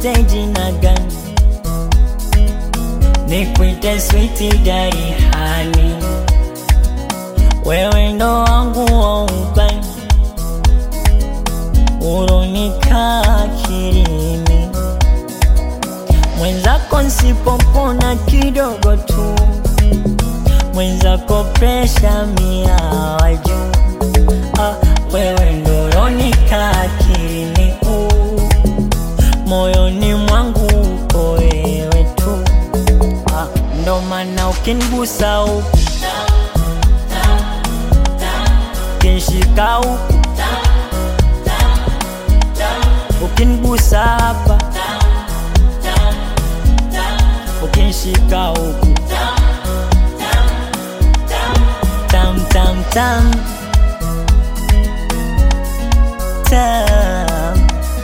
nikuite jina gani? Nikuite switi dari hani, wewe ndo wangu wa ubani, uronika akilini, mwenzako nsipopona kidogo tu, mwenzako presha mia wa juu. Ah, wewe ndo uronika akilini, uh, moyoni mwangu uko wewe tu. Ah, ndo maana ukinigusa huku ukinishika huku ukinigusa hapa ukinishika huku tam tam tam tam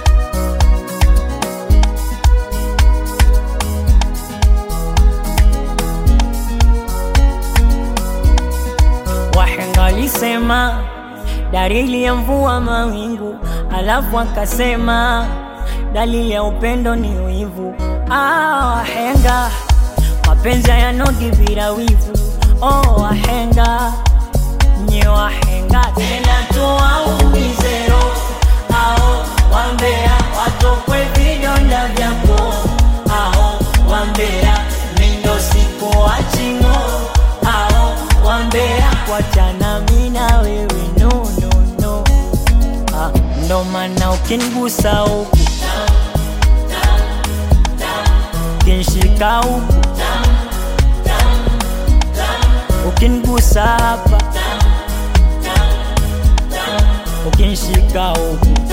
Wahenga walisema dalili ya mvua mawingu, alafu akasema dalili ya upendo ni wivu. Ah, wahenga mapenzi hayanogi bila wivu. Oh, wahenga nye wahenga tena tuwaumize roho ao wambea watokwe vidonda vyako ao wambea mindo siku wachingo ao wambea wachana mina wewe no, no, no. Ah, ndo maana ukinigusa huku ukinishika huku ukinigusa hapa ukinishika huku